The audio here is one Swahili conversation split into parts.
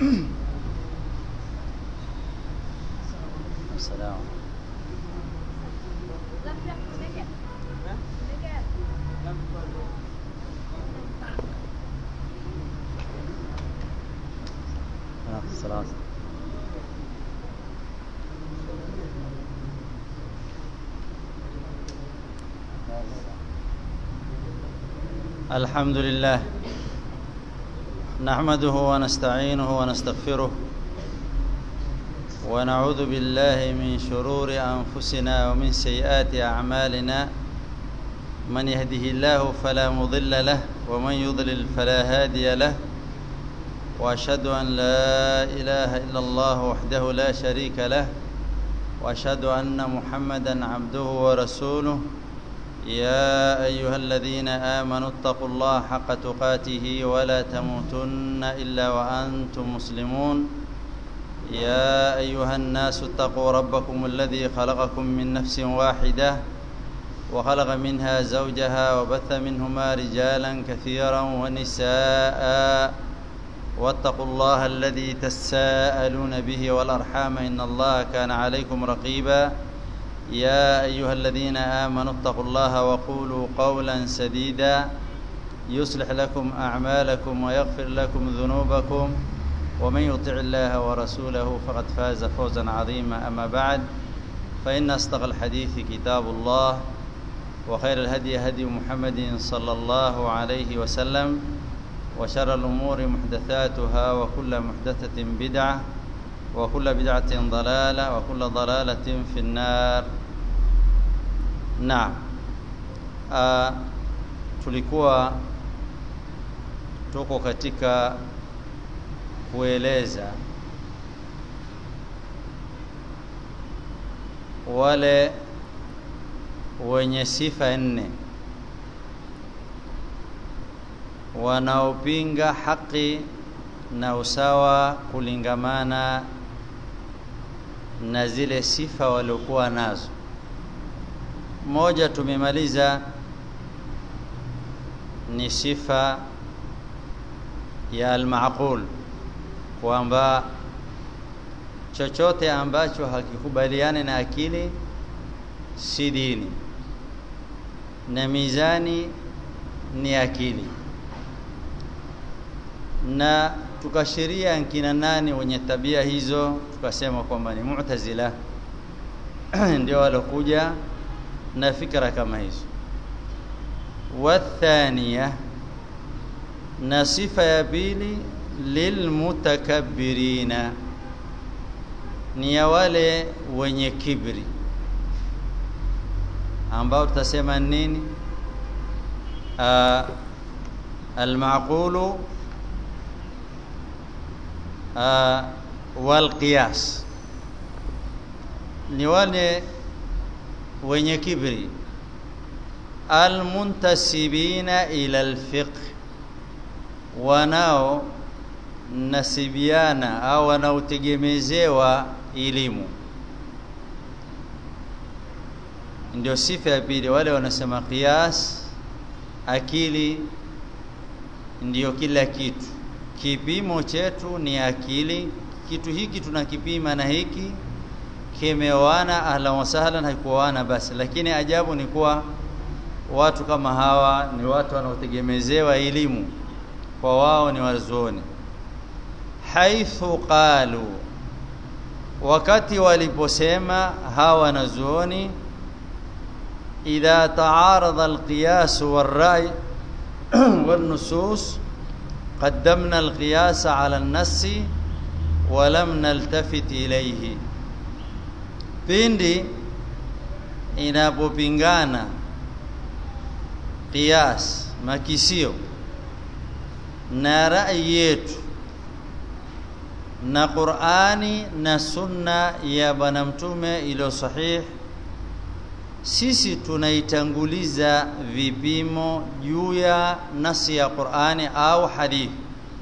السلام الصلاة الحمد لله نحمده ونستعينه ونستغفره ونعوذ بالله من شرور أنفسنا ومن سيئات أعمالنا من يهده الله فلا مضل له ومن يضلل فلا هادي له واشهد ان لا اله الا الله وحده لا شريك له واشهد ان محمدا عبده ورسوله يا ايها الذين امنوا اتقوا الله حق تقاته ولا تموتن الا وانتم مسلمون يا ايها الناس اتقوا ربكم الذي خلقكم من نفس واحده وخلق منها زوجها وبث منهما رجالا كثيرا ونساء واتقوا الله الذي تساءلون به والارحام ان الله كان عليكم رقيبا يا ايها الذين امنوا اتقوا الله وقولوا قولا سديدا يصلح لكم اعمالكم ويغفر لكم ذنوبكم ومن يطع الله ورسوله فقد فاز فوزا عظيما اما بعد فان اصدق الحديث كتاب الله وخير الهدي هدي محمد صلى الله عليه وسلم وشر الأمور محدثاتها وكل محدثة بدعة وكل بدعة ضلالة وكل ضلالة في النار نعم uh, tulikuwa tuko katika kueleza wale wenye sifa nne wanaopinga haki na usawa kulingamana na zile sifa waliokuwa nazo. Moja tumemaliza ni sifa ya almaqul, kwamba chochote ambacho hakikubaliani na akili si dini, na mizani ni akili na tukashiria nkina nani wenye tabia hizo, tukasema kwamba ni Mu'tazila ndio walokuja na fikra kama hizo. Wathania, na sifa ya pili lilmutakabbirina, ni ya wale wenye kibri, ambao tutasema nini? Uh, almaqulu uh, walqiyas ni wale wenye kibri almuntasibina ila alfiqh wanao nasibiana au wanaotegemezewa elimu ndio sifa ya pili wale wanasema qiyas akili ndiyo kila kitu kipimo chetu ni akili. Kitu hiki tunakipima na hiki kimeoana, ahlan wasahlan, haikuoana basi. Lakini ajabu ni kuwa watu kama hawa ni watu wanaotegemezewa elimu, kwa wao ni wazuoni. Haithu qalu, wakati waliposema hawa wanazuoni, idha taarada alqiyas walrai والنصوص قدمنا القياس على النص ولم نلتفت إليه pindi inapopingana qiyas makisio na rai yetu na Qur'ani na sunna ya bwana mtume iliyo sahih sisi tunaitanguliza vipimo juu ya nasi ya Qur'ani au hadithi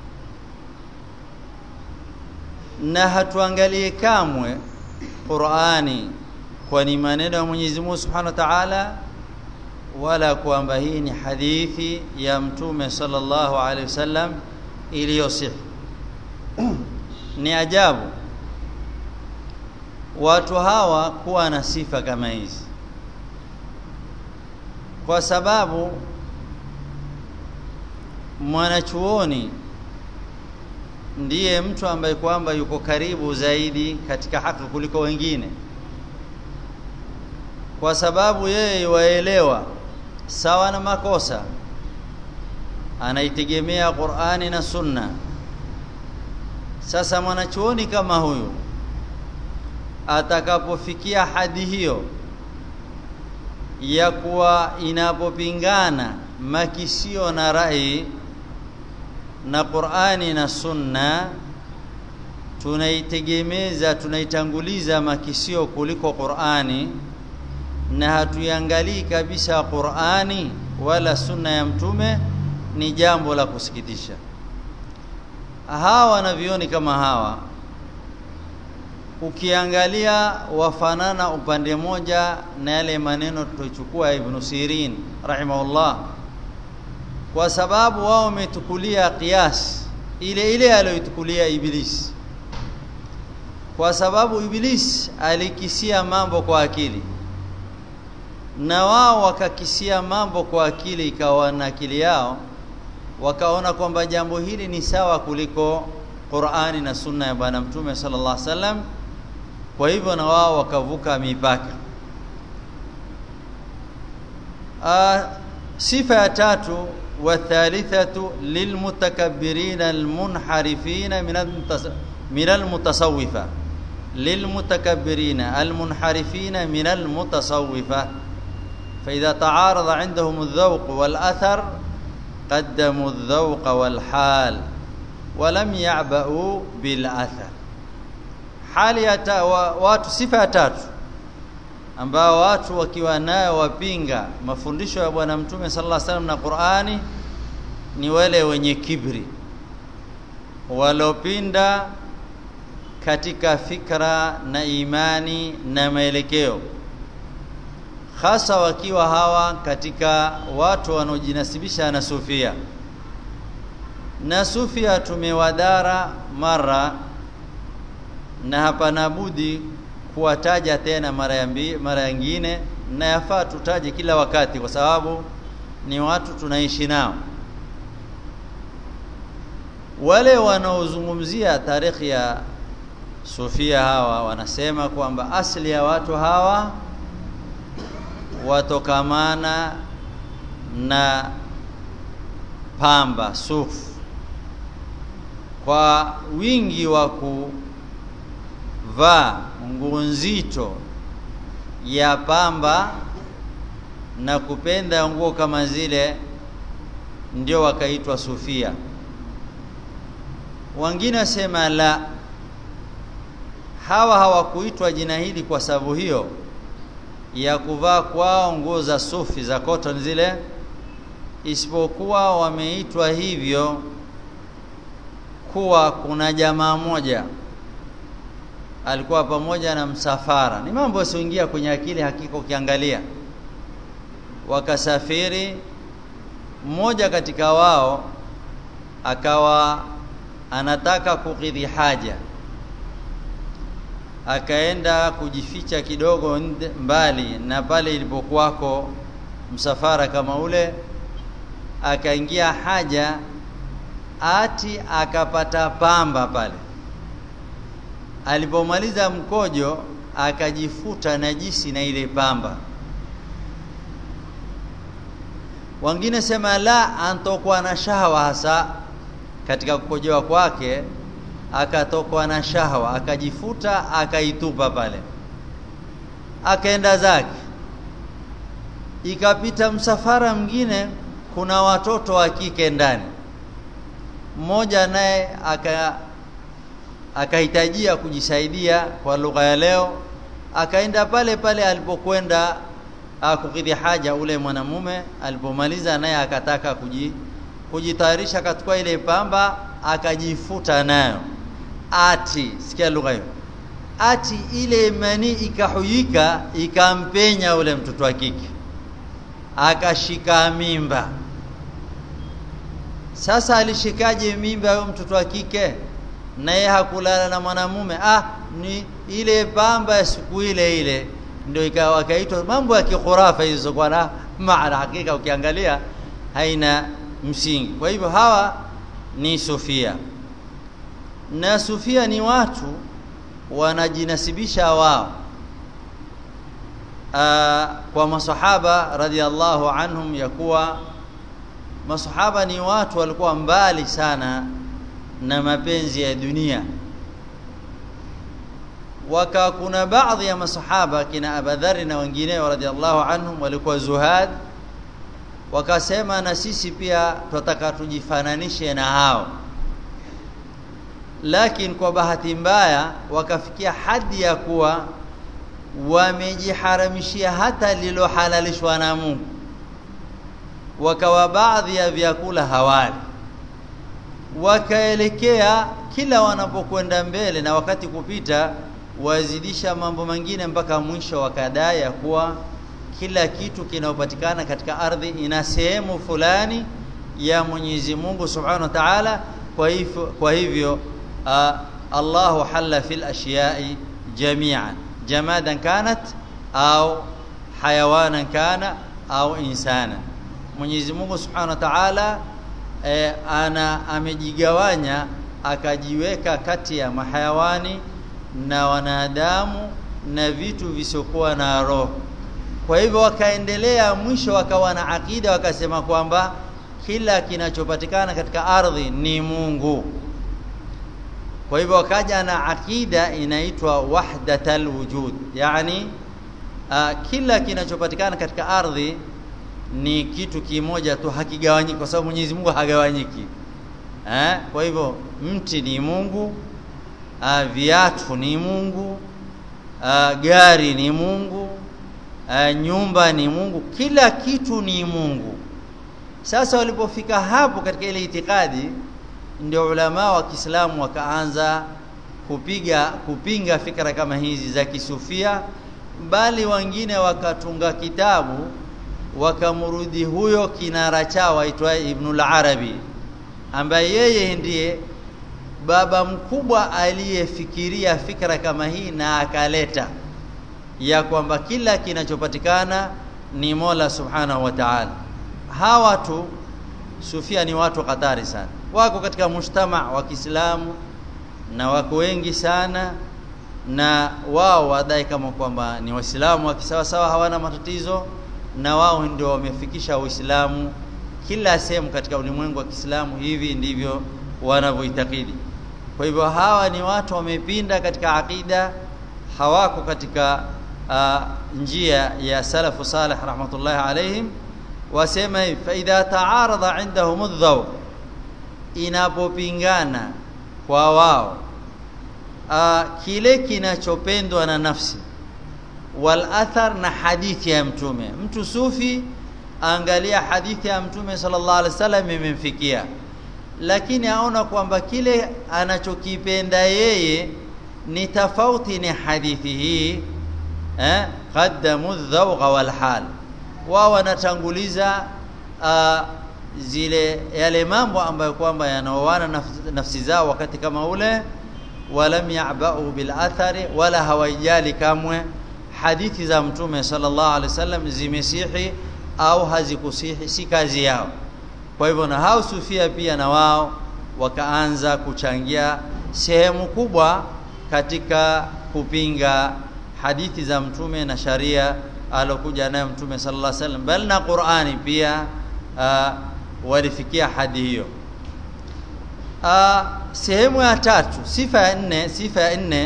na hatuangalie kamwe Qur'ani kwa ni maneno ya Mwenyezi Mungu Subhanahu wa Ta'ala wala kwamba hii ni hadithi ya mtume sallallahu alaihi wasallam iliyosihi ni ajabu watu hawa kuwa na sifa kama hizi kwa sababu mwanachuoni ndiye mtu ambaye kwamba yuko karibu zaidi katika haki kuliko wengine kwa sababu yeye waelewa sawa na makosa anaitegemea Qur'ani na Sunna sasa mwanachuoni kama huyu atakapofikia hadi hiyo ya kuwa inapopingana makisio na rai na Qur'ani na Sunna tunaitegemeza tunaitanguliza makisio kuliko Qur'ani na hatuiangalii kabisa Qur'ani wala Sunna ya mtume ni jambo la kusikitisha hawa na vioni kama hawa ukiangalia wafanana upande moja na yale maneno tutochukua Ibn Sirin rahimahullah kwa sababu wao wametukulia kias ile ile aliyotukulia Iblis kwa sababu Iblis alikisia mambo kwa akili na wao wakakisia mambo kwa akili ikawa na akili yao wakaona kwamba jambo hili ni sawa kuliko Qur'ani na Sunna ya Bwana Mtume sallallahu alaihi wasallam kwa hivyo na wao wakavuka mipaka A, sifa ya tatu wa thalithatu lilmutakabbirina almunharifina min almutasawwifa lilmutakabbirina almunharifina min almutasawwifa فإذا تعارض عندهم الذوق والأثر قدموا الذوق والحال ولم يعبأوا بالأثر hali ya watu sifa ya tatu ambao watu wakiwa nayo wapinga mafundisho ya bwana mtume sallallahu alaihi wasallam na Qur'ani ni wale wenye kibri walopinda katika fikra na imani na maelekeo hasa wakiwa hawa katika watu wanaojinasibisha na sufia na sufia tumewadhara mara na hapana budi kuwataja tena mara ya mara nyingine na yafaa tutaje kila wakati kwa sababu ni watu tunaishi nao wale wanaozungumzia tarikhi ya sufia hawa wanasema kwamba asili ya watu hawa watokamana na pamba sufu kwa wingi wa kuvaa nguo nzito ya pamba na kupenda nguo kama zile ndio wakaitwa sufia wengine wasema la hawa hawakuitwa jina hili kwa sababu hiyo ya kuvaa kwao nguo za sufi za cotton zile isipokuwa wameitwa hivyo kuwa kuna jamaa moja alikuwa pamoja na msafara ni mambo yasioingia kwenye akili hakika ukiangalia wakasafiri mmoja katika wao akawa anataka kukidhi haja akaenda kujificha kidogo mbali na pale ilipokuwako msafara kama ule akaingia haja ati akapata pamba pale alipomaliza mkojo akajifuta najisi na ile pamba wengine sema la antokwa na shahwa hasa katika kukojoa kwake akatokwa na shahwa akajifuta akaitupa pale akaenda zake ikapita msafara mwingine kuna watoto wa kike ndani mmoja naye aka akahitajia kujisaidia kwa lugha ya leo akaenda pale pale alipokwenda kukidhi haja ule mwanamume alipomaliza naye akataka kuji kujitayarisha akachukua ile pamba akajifuta nayo ati sikia lugha hiyo ati ile mani ikahuyika ikampenya ule mtoto wa kike akashika mimba sasa alishikaje mimba huyo mtoto wa kike naye hakulala na mwanamume ah ni ile pamba ya siku ile ile ndio ikawa kaitwa mambo ya kikhurafa hizo kwa na maana hakika ukiangalia haina msingi kwa hivyo hawa ni sufia na sufia ni watu wanajinasibisha wao Aa, kwa masahaba radhiallahu anhum ya kuwa masahaba ni watu walikuwa mbali sana na mapenzi ya dunia waka kuna baadhi ya masahaba kina Abadhari na wengineo radhiallahu anhum walikuwa zuhad wakasema na sisi pia tunataka tujifananishe na hao lakini kwa bahati mbaya wakafikia hadi ya kuwa wamejiharamishia hata lilohalalishwa na Mungu wakawa baadhi ya vyakula hawali wakaelekea kila wanapokwenda mbele na wakati kupita wazidisha mambo mengine mpaka mwisho wakadai ya kuwa kila kitu kinayopatikana katika ardhi ina sehemu fulani ya Mwenyezi Mungu Subhanahu wa Ta'ala kwa hivyo kwa hivyo uh, Allahu halla fil ashiyai jami'an jamadan kanat au hayawanan kana au insana Mwenyezi Mungu Subhanahu wa Ta'ala e, ana amejigawanya akajiweka kati ya mahayawani na wanadamu na vitu visiokuwa na roho kwa hivyo wakaendelea mwisho wakawa na akida wakasema kwamba kila kinachopatikana katika ardhi ni Mungu kwa hivyo wakaja na akida inaitwa wahdatal wujud yani uh, kila kinachopatikana katika ardhi ni kitu kimoja tu hakigawanyiki kwa sababu Mwenyezi Mungu hagawanyiki eh kwa hivyo mti ni Mungu uh, viatu ni Mungu uh, gari ni Mungu uh, nyumba ni Mungu kila kitu ni Mungu sasa walipofika hapo katika ile itikadi ndio ulama wa Kiislamu wakaanza kupiga kupinga fikra kama hizi za kisufia bali wengine wakatunga kitabu wakamrudi huyo kinara chao aitwaye Ibn al-Arabi ambaye yeye ndiye baba mkubwa aliyefikiria fikra kama hii na akaleta ya kwamba kila kinachopatikana ni Mola Subhanahu wa Ta'ala hawa tu sufia ni watu hatari sana wako katika mshtama wa Kiislamu na wako wengi sana na wao wadai kama kwamba ni waislamu wa kisawa sawa hawana matatizo na wao ndio wamefikisha uislamu kila sehemu katika ulimwengu wa Kiislamu hivi ndivyo wanavyoitakidi kwa hivyo hawa ni watu wamepinda katika akida hawako katika uh, njia ya salafu salih rahmatullahi alaihim wasema hivi fa idha taarada indahum adh inapopingana kwa wao uh, kile kinachopendwa na nafsi wal athar na hadithi ya mtume mtu sufi angalia hadithi ya mtume sallallahu alaihi wasallam imemfikia lakini aona kwamba kile anachokipenda yeye ni tofauti ni hadithi hii eh qaddamu dhawqa wal hal wao wanatanguliza uh, zile yale mambo ambayo kwamba yanaoana nafsi, nafsi zao wakati kama ule walam ya'ba'u bil athari wala hawajali kamwe hadithi za mtume sallallahu alaihi wasallam zimesihi au hazikusihi si kazi yao kwa hivyo na hao sufia pia na wao wakaanza kuchangia sehemu kubwa katika kupinga hadithi za mtume na sharia alokuja nayo mtume sallallahu alaihi wasallam bali na Qur'ani pia uh, walifikia hadi hiyo uh, sehemu ya tatu sifa ya nne sifa ya nne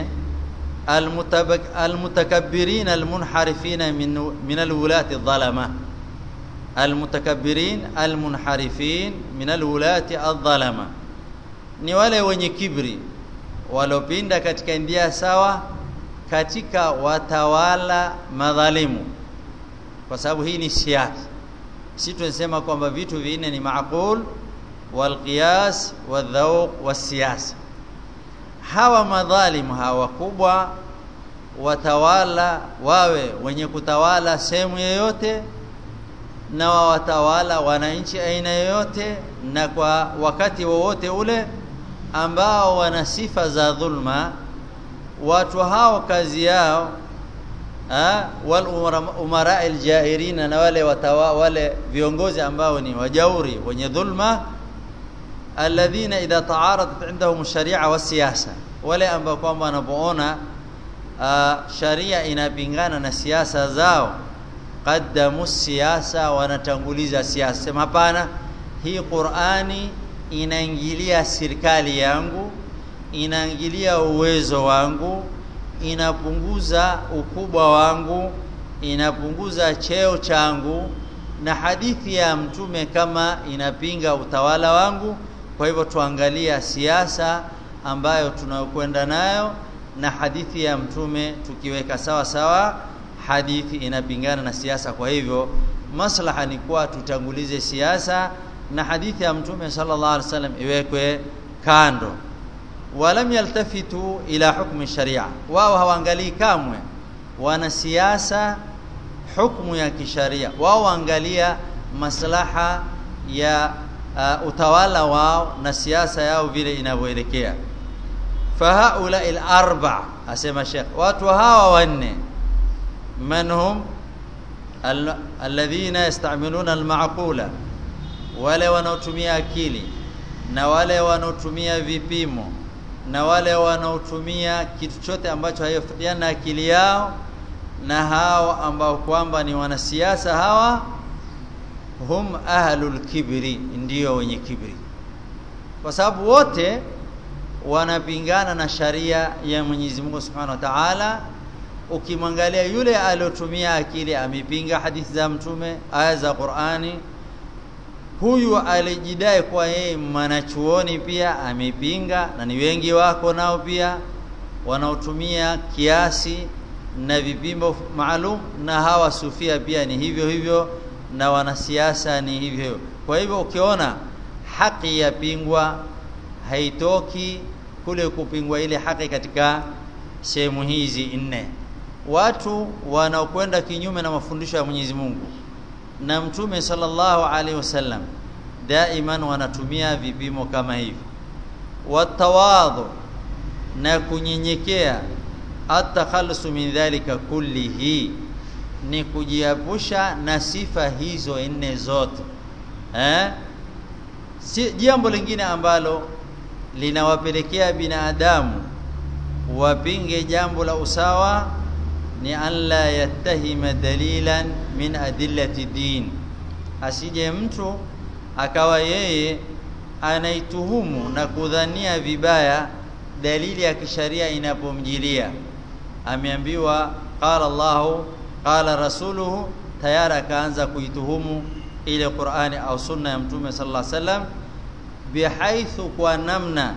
المتكبرين المنحرفين من من الولاة الظلمه المتكبرين المنحرفين من الولاة الظلمه ni wale wenye kibri walopinda katika ndia sawa katika watawala madhalimu kwa sababu hii ni siasa si tunasema kwamba vitu vinne ni maaqul walqiyas wadhauq wasiyasa hawa madhalimu hawa kubwa watawala wawe wenye kutawala sehemu yoyote na watawala wananchi aina yoyote na kwa wakati wowote ule ambao wana sifa za dhulma watu hao kazi yao wal umara aljairina na wale watawa, wale viongozi ambao ni wajauri wenye dhulma alladhina idha taaradat indahum sharia wa siyasa wale ambao kwamba wanapoona sharia inapingana na siasa zao qaddamu siasa wanatanguliza siasa sema hapana hii Qur'ani inaingilia serikali yangu inaingilia uwezo wangu inapunguza ukubwa wangu inapunguza cheo changu na hadithi ya mtume kama inapinga utawala wangu kwa hivyo tuangalia siasa ambayo tunayokwenda nayo na hadithi ya mtume tukiweka sawa sawa hadithi inapingana na siasa kwa hivyo maslaha ni kuwa tutangulize siasa na hadithi ya mtume sallallahu alaihi wasallam iwekwe kando walam yaltafitu ila hukmi sharia wao hawaangalii kamwe wanasiasa hukumu ya kisharia wao waangalia maslaha ya uh, utawala wao na siasa yao vile inavyoelekea fahaula al-arba asema Sheikh watu hawa wanne manhum alladhina yastamiluna al-ma'qula wale wanaotumia akili na wale wanaotumia vipimo na wale wanaotumia kitu chote ambacho haifuatiana na akili yao na hao ambao kwamba ni wanasiasa hawa hum ahlul kibri ndio wenye kibri kwa sababu wote wanapingana na sharia ya Mwenyezi Mungu Subhanahu wa Ta'ala ukimwangalia yule aliyotumia akili amepinga hadithi za mtume aya za Qur'ani huyu alijidai kwa yeye mwanachuoni pia amepinga na ni wengi wako nao pia wanaotumia kiasi na vipimo maalum na hawa sufia pia ni hivyo hivyo na wanasiasa ni hivyo hivyo kwa hivyo ukiona haki yapingwa haitoki kule kupingwa ile haki katika sehemu hizi nne watu wanaokwenda kinyume na mafundisho ya Mwenyezi Mungu na mtume sallallahu alaihi wasallam daiman wanatumia vipimo kama hivi watawadhu na kunyenyekea atakhalusu min dhalika kullihi ni kujiepusha na sifa hizo nne zote eh si jambo lingine ambalo linawapelekea binadamu wapinge jambo la usawa ni alla yattahima dalilan min adillati din asije mtu akawa yeye anaituhumu na kudhania vibaya dalili ya kisharia inapomjilia ameambiwa qala Allahu qala rasuluhu tayari akaanza kuituhumu ile Qur'ani au sunna ya mtume sallallahu alaihi wasallam bihaithu kwa namna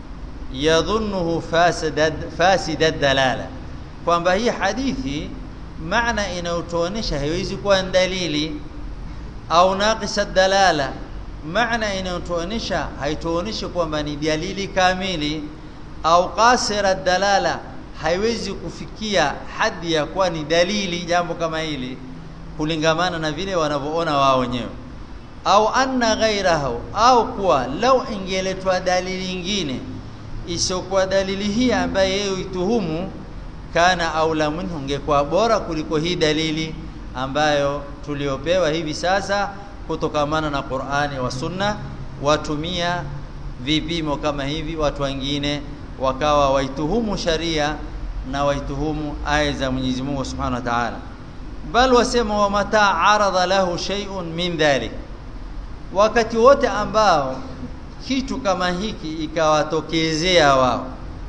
yadhunnuhu fasidad fasidad dalala kwamba hii hadithi maana inayotuonesha haiwezi kuwa dalili au naqisa dalala maana inayotuonesha haituoneshi kwamba ni dalili kamili au qasira dalala haiwezi kufikia hadi ya kuwa ni dalili jambo kama hili kulingamana na vile wanavyoona wao wenyewe au anna ghairahu au kuwa lau ingeletwa dalili nyingine isiyokuwa dalili hii ambaye yeye ituhumu kana aula minhu ungekuwa bora kuliko hii dalili ambayo tuliopewa hivi sasa kutokamana na Qur'ani wa Sunna watumia vipimo kama hivi watu wengine wakawa waituhumu sharia na waituhumu aya za Mwenyezi Mungu Subhanahu wa Ta'ala bal wasema wa mata arada lahu shay'un min dhalik wakati wote ambao kitu kama hiki ikawatokezea wao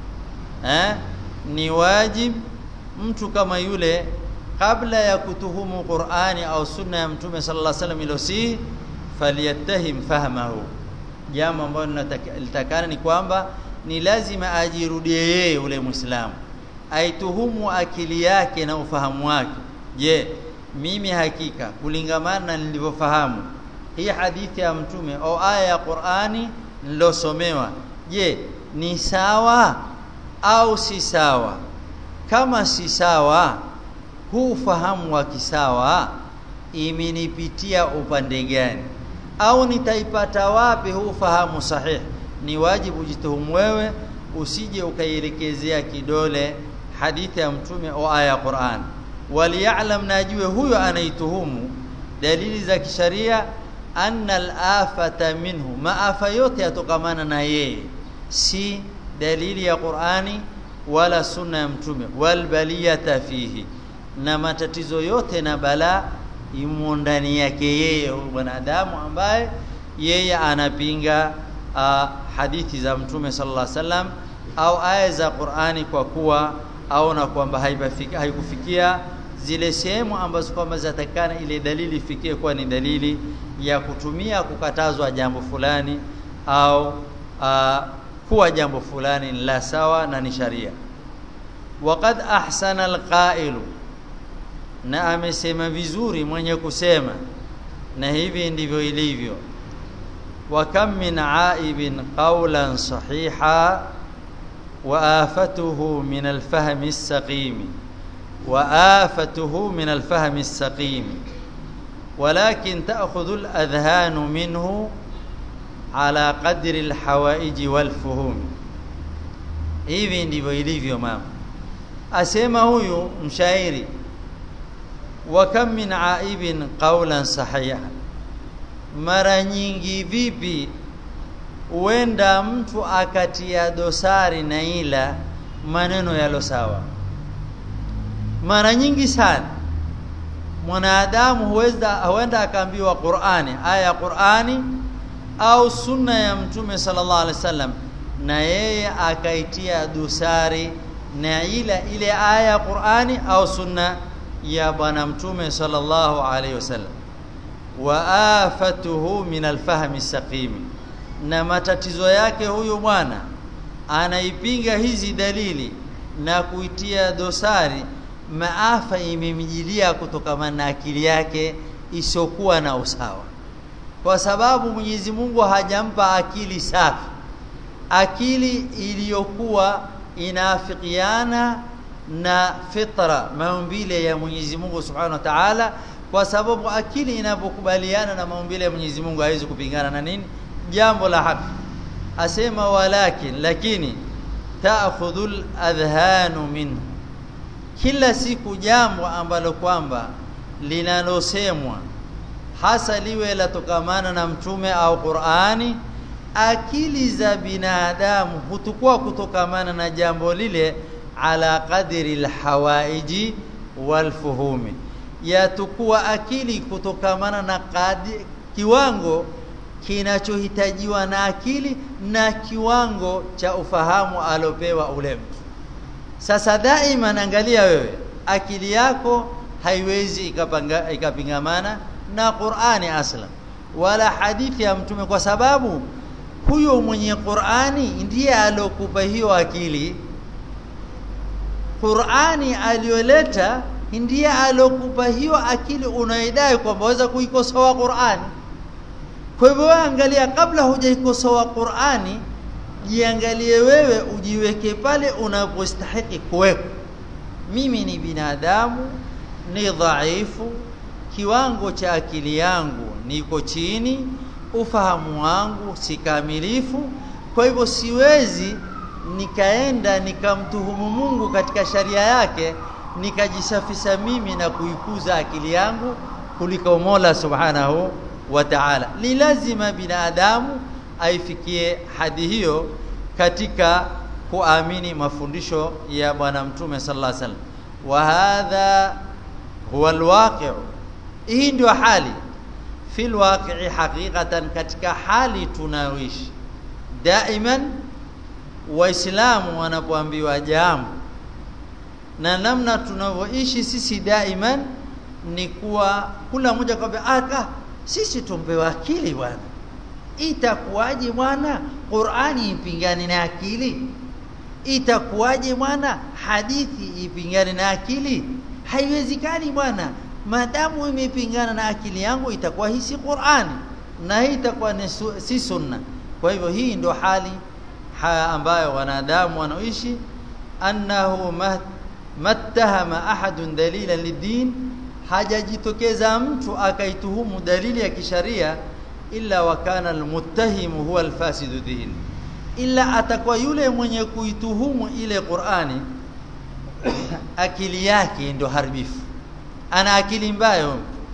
eh ni wajib mtu kama yule kabla ya kutuhumu Qur'ani au sunna ya Mtume sallallahu alaihi wasallam ilosi falyattahim fahmahu jambo ambalo linatakana ni kwamba ni lazima ajirudie yeye ule Muislamu aituhumu akili yake na ufahamu wake je mimi hakika kulingamana na nilivyofahamu hii hadithi ya mtume au aya ya Qur'ani nilosomewa je ni sawa au si sawa kama si sawa huu ufahamu wa kisawa imenipitia upande gani au nitaipata wapi huu ufahamu sahihi ni wajibu ujituhumu wewe usije ukaielekezea kidole hadithi ya mtume au aya ya Qur'an waliyalam najue huyo anaituhumu dalili za kisharia anna al-afata minhu maafa yote yatokamana na yeye si dalili ya Qur'ani wala sunna ya mtume wal baliyata fihi na matatizo yote na balaa imo ndani yake yeye mwanadamu ambaye yeye anapinga uh, hadithi za mtume sallallahu alaihi wasallam au aya za Qur'ani kwa kuwa aona kwamba haikufikia zile sehemu ambazo kwamba zatakana ile dalili ifikie kuwa ni dalili ya kutumia kukatazwa jambo fulani au uh, kuwa jambo fulani la sawa na ni sharia waqad ahsana alqailu na amesema vizuri mwenye kusema na hivi ndivyo ilivyo wa kam min aibin qawlan sahiha wa afatuhu min alfahmi as-saqim wa afatuhu min alfahmi as-saqim ولكن تأخذ الأذهان منه على قدر الحوائج والفهوم hivi ndivyo ilivyo mama asema huyu mshairi wa kam min aibin qawlan sahiha mara nyingi vipi huenda mtu akatia dosari na ila maneno yalo sawa mara nyingi sana mwanadamu huweza huenda akaambiwa Qur'ani aya ya Qur'ani au sunna ya mtume sallallahu alaihi wasallam na yeye akaitia dosari na ila ile aya ya Qur'ani au sunna ya bwana mtume sallallahu alaihi wasallam wa afatuhu min alfahmi saqimi na matatizo yake huyu bwana anaipinga hizi dalili na kuitia dosari maafa imemjilia kutokana na akili yake isiyokuwa na usawa kwa sababu Mwenyezi Mungu hajampa akili safi akili iliyokuwa inaafikiana na fitra maumbile ya Mwenyezi Mungu Subhanahu wa Ta'ala kwa sababu akili inapokubaliana na maumbile ya Mwenyezi Mungu haiwezi kupingana na nini jambo la haki asema walakin lakini ta'khudhul adhhanu minhu kila siku jambo ambalo kwamba linalosemwa hasa liwe latokamana na mtume au Qur'ani akili za binadamu hutukua kutokamana na jambo lile ala qadri alhawaiji walfuhumi yatukua akili kutokamana na kadi, kiwango kinachohitajiwa na akili na kiwango cha ufahamu alopewa ule mtu sasa daima angalia wewe akili yako haiwezi ikapanga ikapingamana na Qur'ani asla wala hadithi ya mtume kwa sababu huyo mwenye Qur'ani ndiye alokupa hiyo akili Qur'ani aliyoleta ndiye alokupa hiyo akili unaidai kwamba waweza kuikosoa Qur'ani kwa hivyo angalia kabla hujaikosoa Qur'ani jiangalie wewe ujiweke pale unapostahili kuwekwa mimi ni binadamu ni dhaifu kiwango cha akili yangu niko chini ufahamu wangu si kamilifu kwa hivyo siwezi nikaenda nikamtuhumu Mungu katika sharia yake nikajisafisha mimi na kuikuza akili yangu kuliko Mola Subhanahu wa Ta'ala ni lazima binadamu aifikie hadi hiyo katika kuamini mafundisho ya bwana mtume sallallahu alaihi wasallam wa hadha huwa alwaqi' hii ndio hali fi alwaqi'i haqiqatan katika hali tunayoishi daiman waislamu wanapoambiwa jambo na namna tunavyoishi sisi daiman ni kuwa kula mmoja kwamba aka sisi tumpewa akili bwana itakuwaje bwana Qur'ani ipingane na akili itakuwaje bwana hadithi ipingane na akili haiwezekani bwana madamu imepingana na akili yangu itakuwa hii si Qur'ani na hii itakuwa si sunna kwa hivyo hii ndio hali ha ambayo wanadamu wanaoishi annahu mattahama ahadun dalilan lidin hajajitokeza mtu akaituhumu dalili ya kisharia illa wa kana almuttahimu huwa alfasidu din ila atakuwa yule mwenye kuituhumu ile Qur'ani akili yake ndio haribifu ana akili mbaya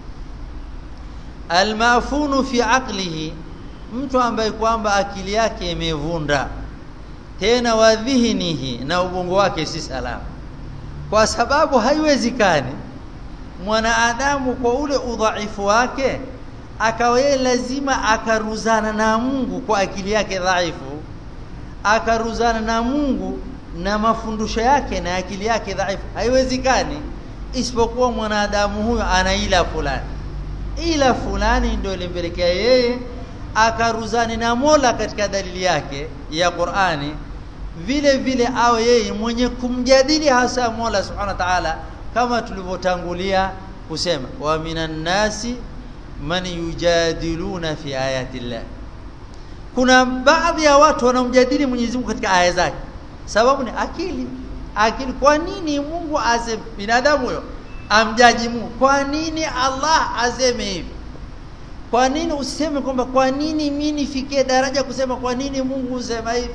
almafunu fi aqlihi mtu ambaye kwamba akili yake imevunda tena wadhihinihi na ubongo wake si salama kwa sababu haiwezekani mwanadamu kwa ule udhaifu wake akawa yeye lazima akaruzana na Mungu kwa akili yake dhaifu akaruzana na Mungu na mafundisho yake na akili yake dhaifu haiwezekani isipokuwa mwanadamu huyo ana ila fulani ila fulani ndio ilimpelekea yeye akaruzani na Mola katika dalili yake ya Qur'ani vile vile awe yeye mwenye kumjadili hasa Mola Subhanahu wa Ta'ala kama tulivyotangulia kusema wa minan nasi man yujadiluna fi ayati llah kuna baadhi ya watu wanaomjadili Mwenyezi Mungu katika aya zake sababu ni akili akili kwa nini Mungu aseme binadamu huyo amjaji Mungu kwa nini Allah aseme hivi kwa nini useme kwamba kwa nini mimi nifikie daraja kusema kwa nini Mungu usema hivi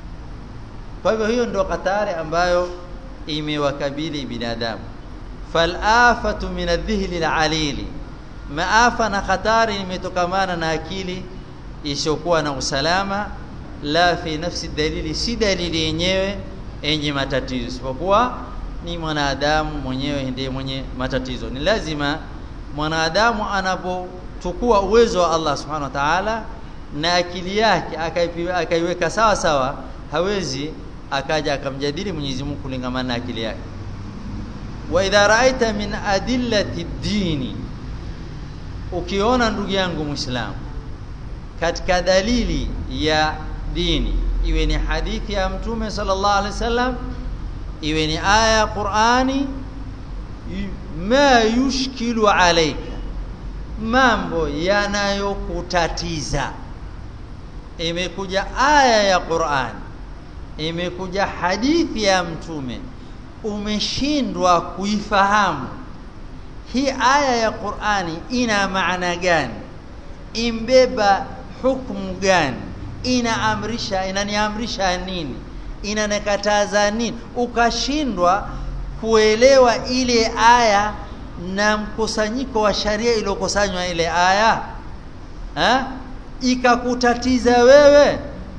kwa hivyo hiyo ndio hatari ambayo imewakabili binadamu falafatu min adh-dhihli al-alili maafa na hatari imetokamana na akili isiyokuwa na usalama la fi nafsi dalili si dalili yenyewe yenye matatizo isipokuwa ni mwanadamu mwenyewe ndiye mwenye matatizo ni lazima mwanadamu anapochukua uwezo wa Allah subhanahu wa ta'ala na akili yake akaiweka sawa sawa hawezi akaja akamjadili Mwenyezi Mungu kulingamana na akili yake wa idha ra'aita min adillati dini ukiona ndugu yangu muislamu katika dalili ya dini iwe ni hadithi ya mtume sallallahu alaihi wasallam iwe ni aya ya Qur'ani ma yushkilu alayka mambo yanayokutatiza imekuja aya ya Qur'an imekuja hadithi ya mtume umeshindwa kuifahamu hii aya ya Qur'ani ina maana gani imbeba hukumu gani inaamrisha inaniamrisha nini inanikataza nini ukashindwa kuelewa ile aya na mkusanyiko wa sharia iliyokusanywa ile aya ha? ikakutatiza wewe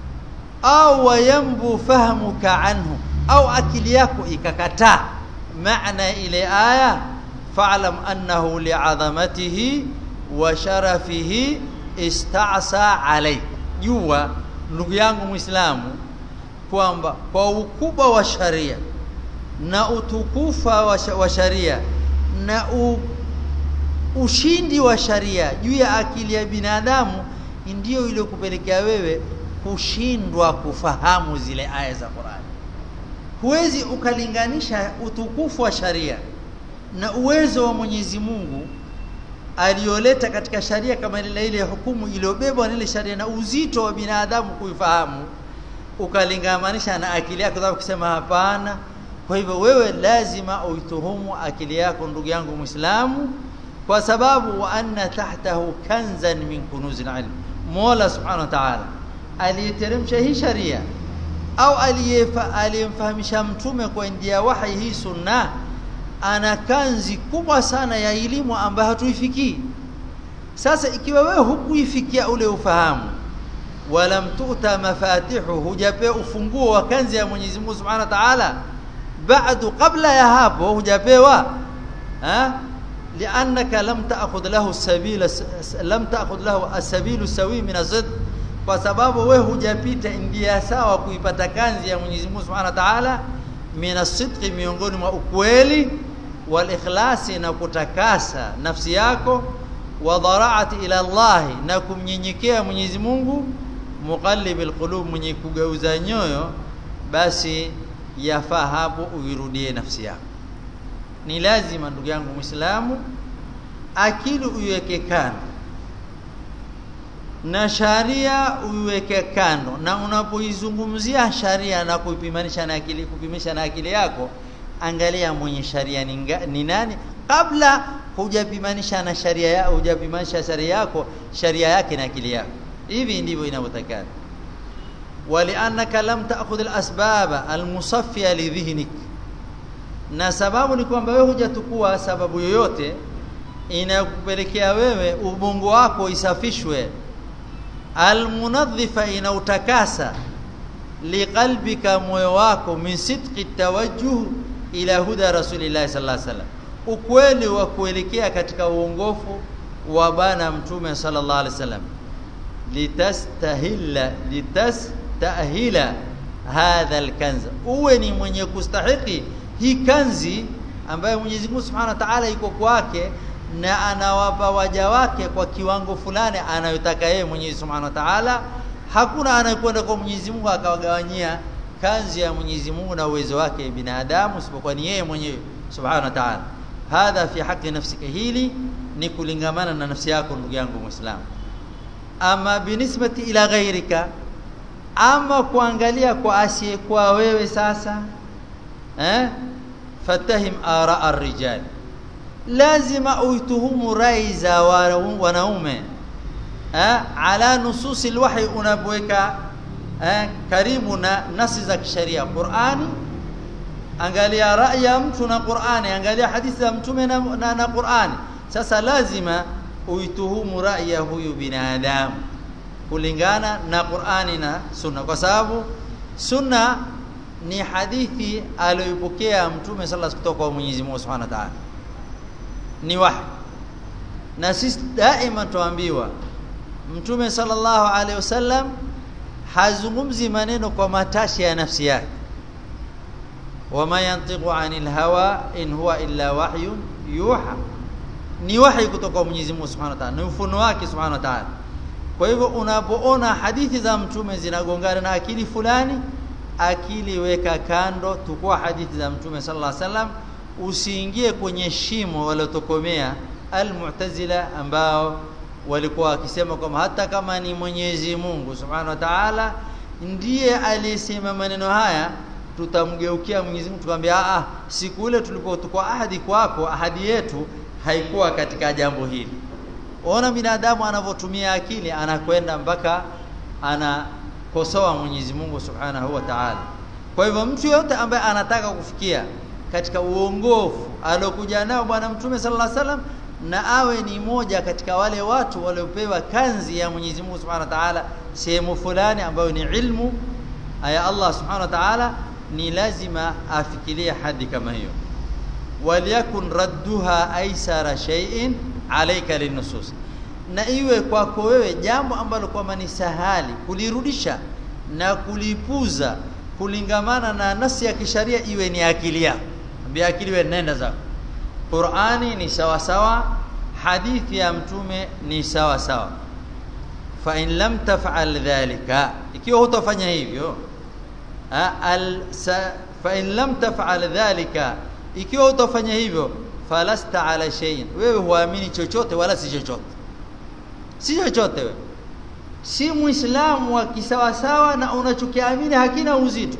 au wayambu fahamuka anhu au akili yako ikakataa maana ile aya fa'lam annahu li'azamatihi wa sharafihi ista'sa alayk jua ndugu yangu muislamu kwamba kwa ukubwa wa sharia na utukufa wa sharia na u, ushindi wa sharia juu ya akili ya binadamu ndiyo ile kupelekea wewe kushindwa kufahamu zile aya za Qur'an huwezi ukalinganisha utukufu wa sharia na uwezo wa Mwenyezi Mungu aliyoleta katika sharia kama ile ile hukumu iliyobebwa na ile sharia na uzito wa binadamu kuifahamu ukalingamanisha na akili yako sababu kusema hapana kwa hivyo wewe lazima uituhumu akili yako ndugu yangu Muislamu kwa sababu wa anna tahtahu kanzan min kunuzil ilm Mola subhanahu wa ta'ala aliyeteremsha hii sharia au aliyemfahamisha mtume kwa ndia wahi hii sunna ana kanzi kubwa sana ya elimu ambayo hatuifikii sasa ikiwa wewe hukuifikia ule ufahamu wala mtuta mafatihu hujapewa ufunguo wa kanzi ya Mwenyezi Mungu Subhanahu wa Ta'ala bado kabla ya hapo hujapewa ha لانك لم تاخذ له السبيل لم تاخذ له السبيل السوي من الزد kwa sababu wewe hujapita njia sawa kuipata kanzi ya Mwenyezi Mungu Subhanahu wa Ta'ala mina sidqi miongoni mwa ukweli wal ikhlasi na kutakasa nafsi yako wa dharaati ila Allah na kumnyenyekea Mwenyezi Mungu muqallibil qulub mwenye kugeuza nyoyo basi yafaa hapo uirudie nafsi yako ni lazima ndugu yangu Muislamu akili uiweke kando na sharia uiweke kando na unapoizungumzia sharia na kuipimanisha na akili kupimisha na akili yako angalia mwenye sharia ni, ni nani kabla hujapimanisha na sharia ya hujapimanisha sharia yako sharia yake na akili yako hivi ndivyo inavyotakana waliannaka lam ta'khudh al-asbaba al-musaffiya li dhihnik na sababu ni kwamba wewe hujatukua sababu yoyote inakupelekea wewe ubongo wako isafishwe almunadhifa inautakasa liqalbika moyo wako min sidqi tawajjuh ila huda rasulillah sallallahu alaihi wasallam ukweli wa kuelekea katika uongofu wa bana mtume sallallahu alaihi wasallam litastahilla litastahila hadha alkanz uwe ni mwenye kustahiki hii kanzi ambayo Mwenyezi Mungu Subhanahu wa Ta'ala iko kwake na anawapa waja wake kwa kiwango fulani anayotaka yeye Mwenyezi Subhanahu wa Ta'ala hakuna anayekwenda kwa Mwenyezi Mungu akawagawanyia kanzi ya Mwenyezi Mungu na uwezo wake binadamu isipokuwa ni yeye mwenyewe Subhanahu wa Ta'ala hadha fi haqi nafsika hili ni kulingamana na nafsi yako ndugu yangu Muislamu ama binisbati ila ghairika ama kuangalia kwa asiyekuwa wewe sasa eh fatahim ara ar-rijal lazima uituhumu rai za wanaume eh ala nususi alwahy unabweka eh karibu na nasi za kisheria Qur'ani angalia rai ya mtu na Qur'ani angalia hadithi za mtume na, na, na Qur'ani sasa lazima uituhumu rai ya huyu binadamu kulingana na Qur'ani na Sunna kwa sababu Sunna ni hadithi aliyoipokea mtume sallallahu kutoka kwa Mwenyezi Mungu Subhanahu wa Ta'ala ni wahi na sisi daima tuambiwa mtume sallallahu alaihi wasallam hazungumzi maneno kwa matashi ya nafsi yake wama yantiqu anil hawa in huwa illa wahyun yuha ni wahi kutoka kwa Mwenyezi Mungu Subhanahu wa Ta'ala ni ufunuo wake Subhanahu wa Ta'ala kwa hivyo unapoona hadithi za mtume zinagongana na akili fulani akili weka kando tukua hadithi za mtume sallallahu alaihi wasallam usiingie kwenye shimo waliotokomea almu'tazila ambao walikuwa wakisema kwamba hata kama ni Mwenyezi Mungu Subhanahu wa Ta'ala ndiye aliyesema maneno haya tutamgeukia Mwenyezi Mungu tukamwambia a siku ile tulipotukua ahadi kwako ahadi yetu haikuwa katika jambo hili ona binadamu anavyotumia akili anakwenda mpaka anakosoa Mwenyezi Mungu Subhanahu wa Ta'ala kwa hivyo mtu yote ambaye anataka kufikia katika uongofu aliokuja nao bwana mtume sallallahu alaihi wasallam na awe ni moja katika wale watu waliopewa kanzi ya Mwenyezi Mungu Subhanahu wa Ta'ala sehemu fulani ambayo ni ilmu aya Allah Subhanahu wa Ta'ala ni lazima afikirie hadi kama hiyo waliyakun radduha aisara shay'in alayka linusus na iwe kwako wewe jambo ambalo kwamba ni sahali kulirudisha na kulipuza kulingamana na nasi ya kisharia iwe ni akili yako ambia akili wewe nenda zako Qur'ani ni sawa sawa hadithi ya mtume ni sawa sawa fa in lam taf'al dhalika ikiwa hutafanya hivyo al fa in lam taf'al dhalika ikiwa hutafanya hivyo falasta ala shay'in wewe huamini chochote wala si chochote si chochote wewe si muislamu wa kisawasawa na unachokiamini hakina uzito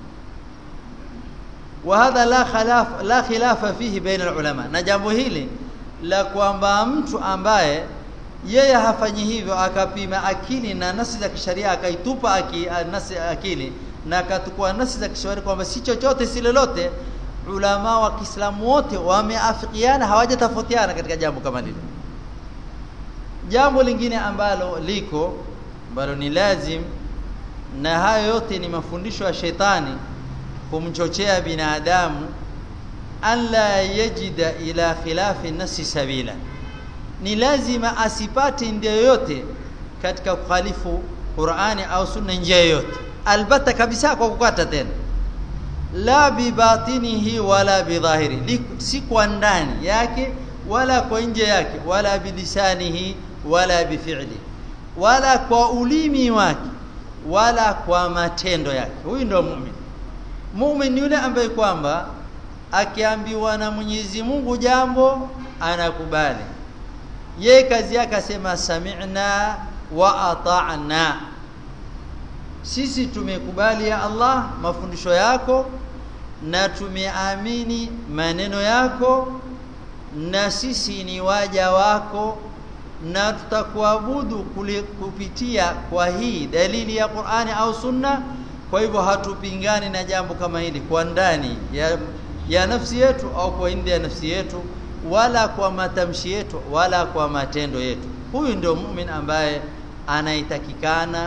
وهذا لا خلاف لا خلاف فيه بين العلماء na jambo hili la kwamba mtu ambaye yeye hafanyi hivyo akapima akili na nasi za kisharia akaitupa aki, nasi akili na akatukua nasi za kisharia kwamba si chochote si lolote ulama wa Kiislamu wote wameafikiana hawajatofautiana katika jambo kama lile jambo lingine ambalo liko ambalo ni lazim na hayo yote ni mafundisho ya shetani kumchochea binadamu alla yajida ila khilafi nasi sabila ni lazima asipate ndio yoyote katika kukhalifu Qur'ani au sunna njia yoyote albata kabisa kwa kukata tena la bibatinihi wala bidhahiri si kwa ndani yake wala kwa nje yake wala bilisanihi wala bifi'li wala kwa ulimi wake wala kwa matendo yake huyu ndio muumini muumini yule ambaye kwamba akiambiwa na Mwenyezi Mungu jambo anakubali ye kazi yake asema sami'na wa ata'na sisi tumekubali ya Allah mafundisho yako na tumeamini maneno yako na sisi ni waja wako na tutakuabudu kupitia kwa hii dalili ya Qur'ani au Sunna kwa hivyo hatupingani na jambo kama hili kwa ndani ya, ya nafsi yetu au kwa nje ya nafsi yetu wala kwa matamshi yetu wala kwa matendo yetu huyu ndio mumin ambaye anaitakikana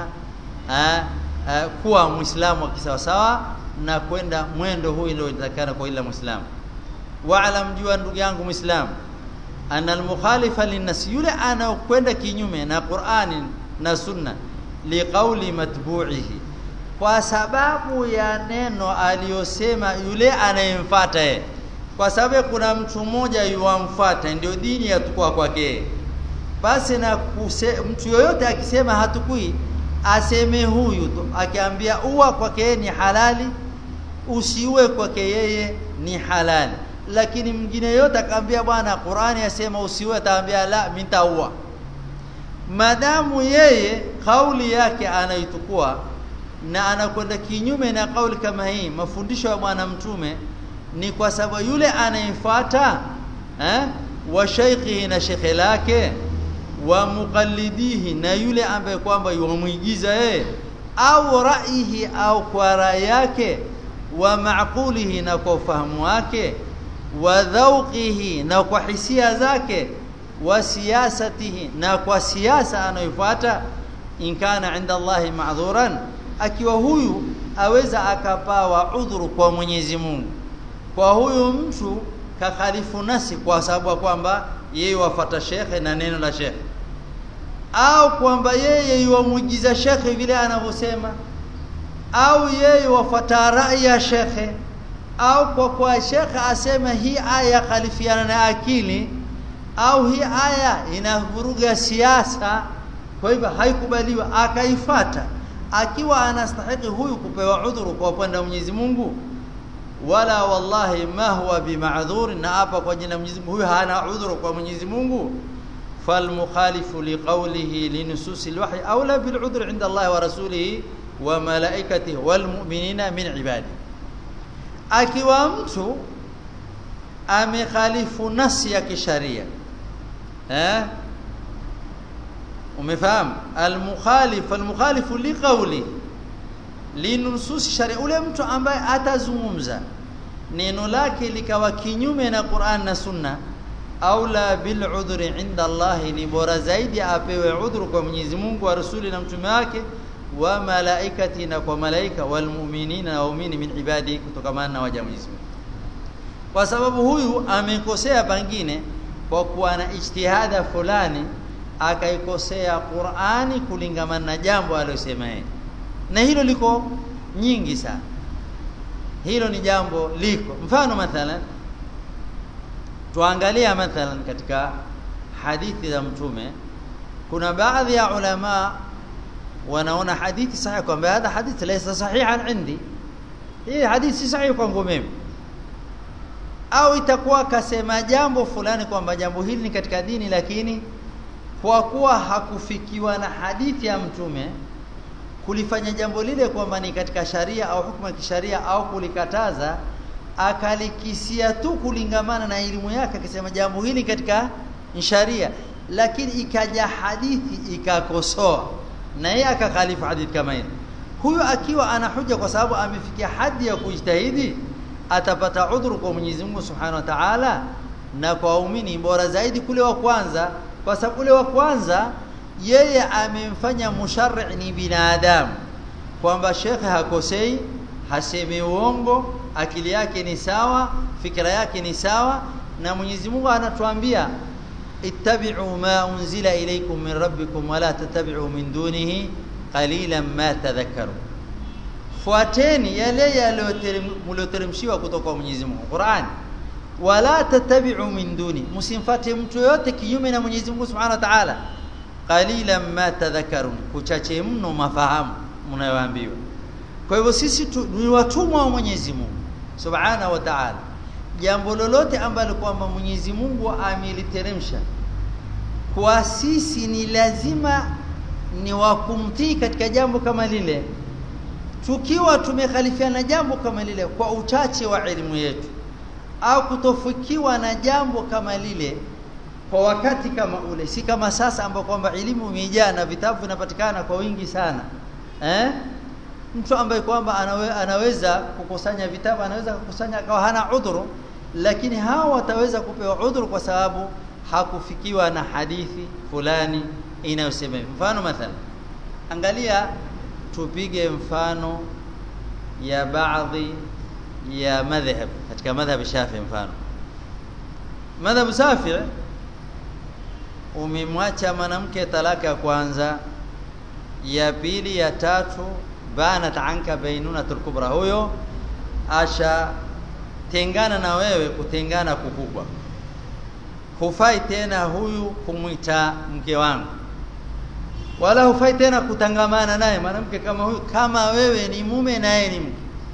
kuwa muislamu wa kisawasawa na kwenda mwendo huu ndio inatakikana kwa ila muislamu waalam jua ndugu yangu muislamu anna almukhalifa linnas yule anaokwenda kinyume na Qur'ani na Sunna liqauli matbu'ihi kwa sababu ya neno aliyosema yule anayemfuata yeye kwa sababu kuna mtu mmoja yuamfuata ndio dini yatukua kwake basi na kuse, mtu yoyote akisema hatukui aseme huyu tu akiambia uwa kwake ni halali usiue kwake yeye ni halali lakini mwingine yote akaambia bwana Qur'ani yasema usiue ataambia la mitaua madamu yeye kauli yake anaitukua na anakwenda kinyume na kauli kama hii mafundisho ya bwana mtume ni kwa sababu yule anayefuata eh wa shaykhihi na shekhe lake wa muqallidihi na yule ambaye kwamba yuamuigiza yeye au raihi au kwa rai yake wa maqulihi na kwa ufahamu wake wa dhauqihi na kwa hisia zake wa siyasatihi na kwa siasa anayofuata in kana inda Allahi ma'dhuran akiwa huyu aweza akapawa udhuru kwa Mwenyezi Mungu kwa huyu mtu kakhalifu nasi kwa sababu kwamba yeye wafata shekhe na neno la shekhe au kwamba yeye yuamuigiza shekhe vile anavyosema au yeye wafata rai ya shekhe au kwa kwa shekhe asema hii aya khalifiana na akili au hii aya inavuruga siasa kwa hivyo haikubaliwa akaifata akiwa anastahili huyu kupewa udhuru kwa upande wa Mwenyezi Mungu wala wallahi ma huwa bima'dhur na hapa kwa jina Mwenyezi Mungu huyu hana udhuru kwa Mwenyezi Mungu فالمخالف لقوله لنصوص الوحي اولى بالعذر عند الله ورسوله وملائكته والمؤمنين من عباده akiwa mtu amekhalifu nasi ya kisharia eh umefahamu almukhalif almukhalifu liqawli linusus sharia ule mtu ambaye atazungumza neno lake likawa kinyume na Qur'an na Sunna aula bil udhri inda Allah ni bora zaidi apewe udhuru kwa Mwenyezi Mungu wa rasuli na mtume wake wa malaikati na kwa malaika wal mu'minina na waumini min ibadi kutokamana na waja Mwenyezi Mungu kwa sababu huyu amekosea pangine kwa kuwa na ijtihada fulani akaikosea Qur'ani kulingamana na jambo aliyosema yeye na hilo liko nyingi sana hilo ni jambo liko mfano mathalan tuangalia mathalan katika hadithi za mtume kuna baadhi ya ulama wanaona hadithi sahihi kwamba hadha hadithi laysa sahihan indi hii hadithi si sahihi kwangu mimi au itakuwa kasema jambo fulani kwamba jambo hili ni katika dini lakini kwa kuwa hakufikiwa na hadithi ya mtume kulifanya jambo lile kwamba ni katika sharia au hukumu ya kisharia au kulikataza akalikisia tu kulingamana na elimu yake akisema jambo hili katika sharia lakini ikaja hadithi ikakosoa na yeye akakhalifu hadithi kama hili huyu akiwa ana huja kwa sababu amefikia hadi ya kujitahidi atapata udhuru kwa Mwenyezi Mungu Subhanahu wa Ta'ala na kwa waumini bora zaidi kule wa kwanza kwa sababu ule wa kwanza yeye amemfanya musharri ni binadamu kwamba shekhe hakosei hasemi uongo akili yake ni sawa fikra yake ni sawa na Mwenyezi Mungu anatuambia ittabi'u ma unzila ilaykum min rabbikum wala tattabi'u min dunihi qalilan ma tadhakkaru fuateni yale yaliyoteremshiwa kutoka kwa Mwenyezi Mungu Qur'an wala tattabi'u min duni msimfuate mtu yote kinyume na Mwenyezi Mungu Subhanahu wa Ta'ala qalilan ma tadhakkarun kuchache mno mafahamu mnayoambiwa kwa hivyo sisi tu, ni watumwa wa Mwenyezi Mungu Subhanahu wa Ta'ala jambo lolote ambalo kwamba Mwenyezi Mungu ameliteremsha kwa sisi ni lazima ni wakumtii katika jambo kama lile tukiwa tumekhalifiana jambo kama lile kwa uchache wa elimu yetu au kutofikiwa na jambo kama lile kwa wakati kama ule si kama sasa ambapo kwamba elimu imejaa na vitabu vinapatikana kwa wingi sana eh mtu ambaye kwamba anawe, anaweza kukusanya vitabu anaweza kukusanya akawa hana udhuru lakini hawa wataweza kupewa udhuru kwa sababu hakufikiwa na hadithi fulani inayosema mfano mathalan angalia tupige mfano ya baadhi ya madhhab katika madhhab Shafi mfano madhhab Shafi umemwacha mwanamke talaka ya kwanza ya pili ya tatu banat anka bainunatul kubra huyo asha tengana na wewe kutengana kukubwa hufai tena huyu kumwita mke wangu wala hufai tena kutangamana naye mwanamke kama huyu kama wewe ni mume naye ni mke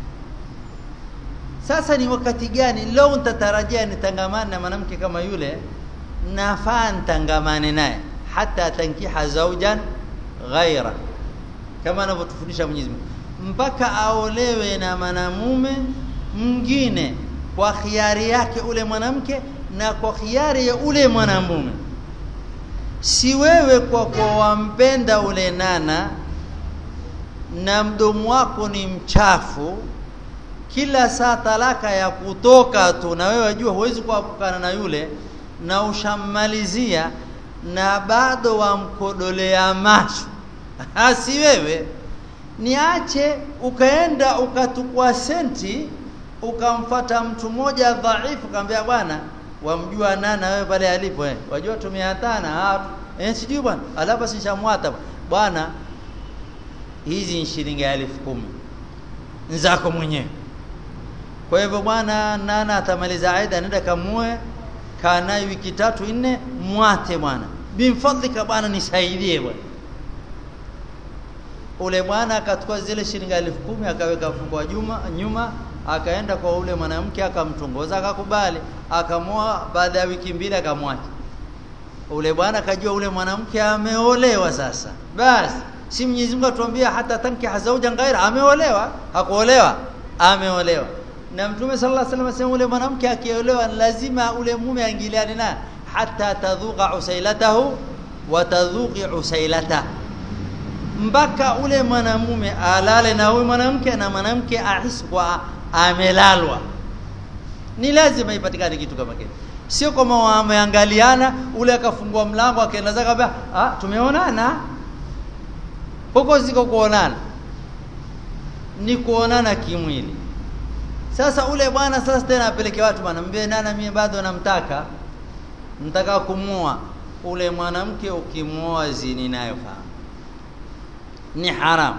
sasa ni wakati gani leo nitatarajia nitangamane na mwanamke kama yule nafaa nitangamane naye hata tankiha zaujan ghaira kama anavyotufundisha Mwenyezi Mungu mpaka aolewe na mwanamume mwingine kwa khiari yake ule mwanamke na kwa khiari ya ule mwanamume si wewe kwa kwa wampenda ule nana na mdomo wako ni mchafu kila saa talaka ya kutoka tu na wewe wajua huwezi kuepukana na yule na ushammalizia na bado wamkodolea macho si wewe niache ukaenda ukatukua senti ukamfata mtu mmoja dhaifu kaambia bwana wamjua nana wewe pale alipo eh wajua tumeatana hapo eh sijui bwana alafu sishamwata bwana hizi ni shilingi elfu kumi nzako mwenyewe kwa hivyo bwana nana atamaliza aida nenda kamue kana wiki tatu nne mwate bwana bimfadlika bwana nisaidie bwana ule bwana akachukua zile shilingi elfu kumi akaweka mfuko wa juma nyuma akaenda kwa ule mwanamke akamtongoza akakubali akamoa baada ya wiki mbili akamwacha ule bwana akajua ule mwanamke ameolewa sasa basi si Mwenyezi Mungu atuambia hata tanki hazauja ghaira ameolewa hakuolewa ameolewa na mtume sallallahu alaihi wasallam asema ule mwanamke akiolewa lazima ule mume aingiliane naye hata tadhuqa usailatahu wa tadhuqi usailata mpaka ule mwanamume alale na huyu mwanamke na mwanamke ahisi kwa amelalwa ni lazima ipatikane kitu kama kile sio kama wameangaliana ule akafungua mlango akaenda zaka ah tumeonana huko ziko kuonana ni kuonana kimwili sasa ule bwana sasa tena apeleke watu bwana mbie nana mimi bado namtaka mtaka kumua ule mwanamke ukimuoa zini nayo fahamu ni haram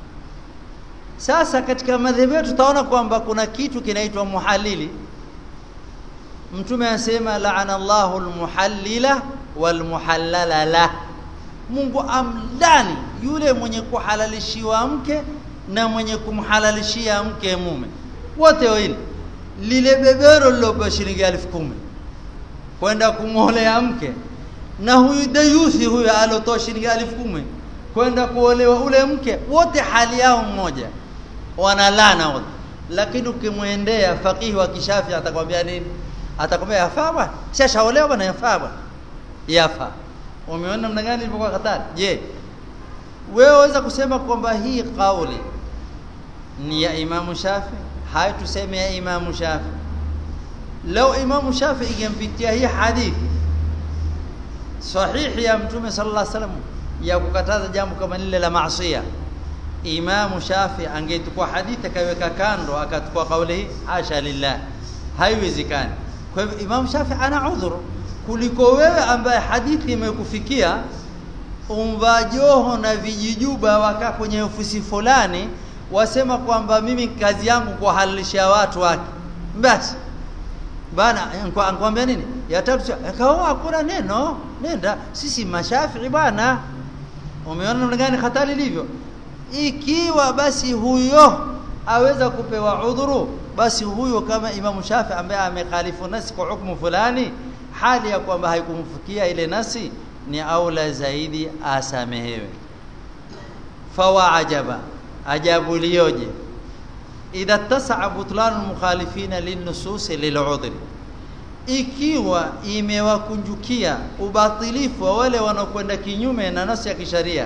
sasa katika madhehebu yetu tutaona kwamba kuna kitu kinaitwa muhalili mtume anasema laana Allahu almuhallila walmuhallala la Mungu amlani yule mwenye kuhalalishiwa mke na mwenye kumhalalishia mke mume wote wawili lile bebero lilopewa shilingi elfu kumi kwenda kumwolea mke na huyu dayuthi huyu alotoa shilingi elfu kumi kwenda kuolewa ule mke wote hali yao mmoja wanalana wote lakini ukimwendea fakihi wa kishafi atakwambia nini atakwambia yafaa bwana sishaolewa bwana yafaa bwana yafaa umeona namna gani ilivyokuwa hatari je wewe waweza kusema kwamba hii kauli ni ya Imamu Shafi hai tuseme ya Imamu Shafi lau Imamu Shafi ingempitia hii hadithi sahihi ya Mtume sallallahu alaihi wasallam ya kukataza jambo kama lile la maasiya Imamu Shafi angechukua hadithi akaweka kando akachukua kauli hii hasha lillah haiwezekani kwa hivyo Imam Shafi ana udhuru kuliko wewe ambaye hadithi imekufikia umva joho na vijijuba waka kwenye ofisi fulani wasema kwamba mimi kazi yangu kuhalalisha watu wake basi bana ankwambia nini ya tatu akaoa hakuna neno nenda sisi mashafii bwana umeona namna gani hatari ilivyo ikiwa basi huyo aweza kupewa udhuru basi huyo kama Imam Shafi ambaye amekhalifu nasi kwa hukumu fulani hali ya kwamba haikumfikia ile nasi ni aula zaidi asamehewe fawa ajaba ajabu liyoje idha tasaa butlan mukhalifina linnusus lil'udhri ikiwa imewakunjukia ubatilifu wa wale wanaokwenda kinyume na nasi ya kisharia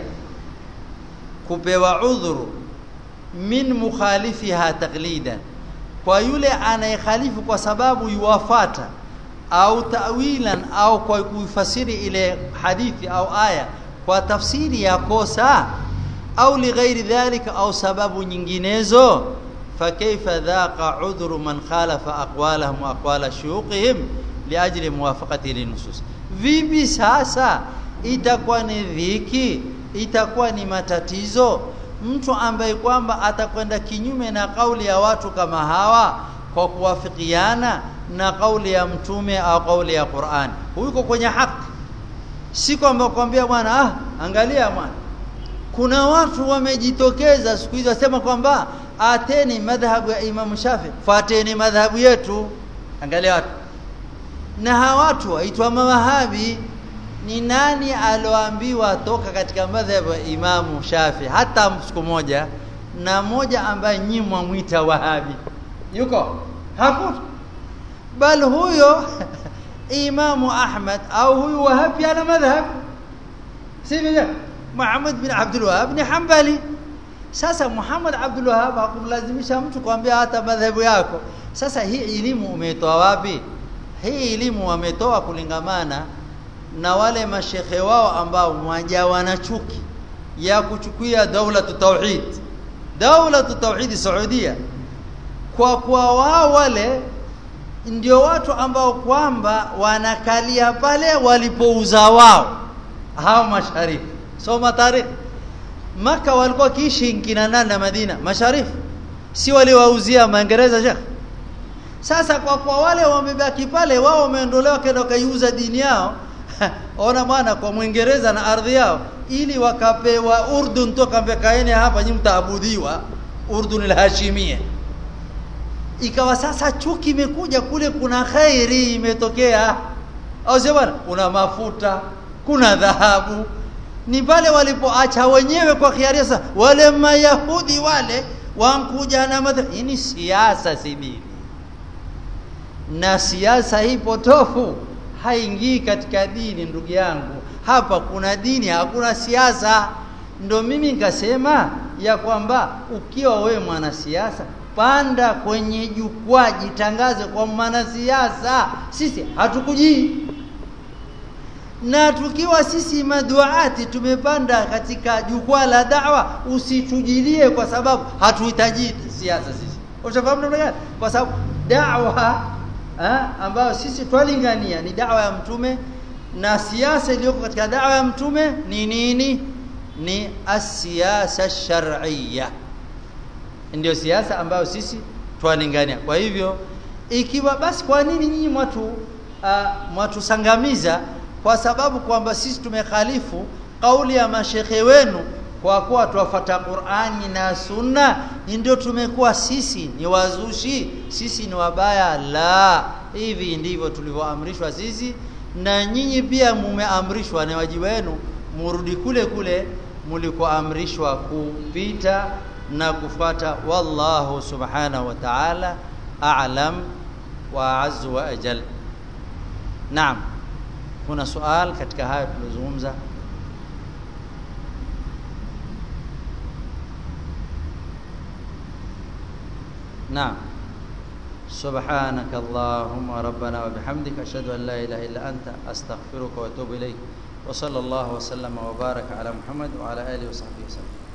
kupewa udhuru min mukhalifiha taqlidan kwa yule anayekhalifu kwa sababu yuwafata au tawilan au kwa kuifasiri ile hadithi au aya kwa tafsiri ya kosa au lighairi dhalika au sababu nyinginezo fakaifa dhaqa udhru man khalafa aqwalahum wa aqwala shuyukhihim liajli muwafaqati linusus vipi sasa itakuwa ni dhiki itakuwa ni matatizo mtu ambaye kwamba atakwenda kinyume na kauli ya watu kama hawa kwa kuwafikiana na kauli ya mtume au kauli ya Qur'an huko kwenye haki si kwamba kwambia bwana ah angalia bwana kuna watu wamejitokeza siku hizi wasema kwamba ateni madhhabu ya Imam Shafi fuateni madhhabu yetu angalia watu na hawa watu waitwa mawahabi ni nani aloambiwa toka katika madhhabu ya Imamu Shafi hata siku moja na moja ambaye nyinyi mwamwita wahabi yuko hakuna bal huyo Imamu Ahmad au huyu wahabi ana madhhab sivyo Muhammad bin Abdul Wahhab ni Hanbali sasa Muhammad Abdul Wahhab hakumlazimisha mtu kwambia hata madhhabu yako sasa hii elimu umetoa wapi hii elimu wametoa kulingamana na wale mashekhe wao ambao mwajawa na chuki ya kuchukia daula tauhid daula tauhid Saudia kwa kwa wao wale ndio watu ambao kwamba wanakalia pale walipouza wao hao masharifu soma tarikh maka walikuwa kiishi kina nani na Madina masharifu si waliwauzia Maingereza shekh sasa kwa kwa wale wamebaki pale wao wameondolewa kenda kaiuza dini yao ona bwana kwa Mwingereza na ardhi yao ili wakapewa Urdun toka mbekaeni hapa nyinyi mtaabudiwa Urdun al-Hashimiyya ikawa sasa chuki imekuja kule kuna khairi imetokea au sio bwana kuna mafuta kuna dhahabu ni pale walipoacha wenyewe kwa khiari sasa wale mayahudi wale wankuja na madha ni siasa si dini na siasa hii potofu haingii katika dini ndugu yangu hapa kuna dini hakuna siasa ndo mimi nikasema ya kwamba ukiwa wewe mwanasiasa panda kwenye jukwaa jitangaze kwa mwanasiasa sisi hatukujii na tukiwa sisi maduati tumepanda katika jukwaa la da'wa usitujilie kwa sababu hatuhitaji siasa sisi ushafahamu namna gani kwa sababu da'wa ambayo sisi twalingania ni da'wa ya mtume na siasa iliyoko katika da'wa ya mtume ni nini ni asiasa shar'iyya ndio siasa ambayo sisi twalingania kwa hivyo ikiwa basi kwa nini nyinyi mwatu uh, mwatusangamiza kwa sababu kwamba sisi tumekhalifu kauli ya mashekhe wenu kwa kuwa tuwafuata Qur'ani na Sunna ndio tumekuwa sisi ni wazushi sisi ni wabaya la hivi ndivyo tulivyoamrishwa sisi na nyinyi pia mumeamrishwa na wajibu wenu murudi kule kule mlikoamrishwa kupita na kufuata wallahu subhanahu wa ta'ala a'lam wa azzu wa ajal naam kuna swali katika haya tulizozungumza نعم سبحانك اللهم ربنا وبحمدك أشهد أن لا إله إلا أنت أستغفرك وأتوب إليك وصلى الله وسلم وبارك على محمد وعلى آله وصحبه وسلم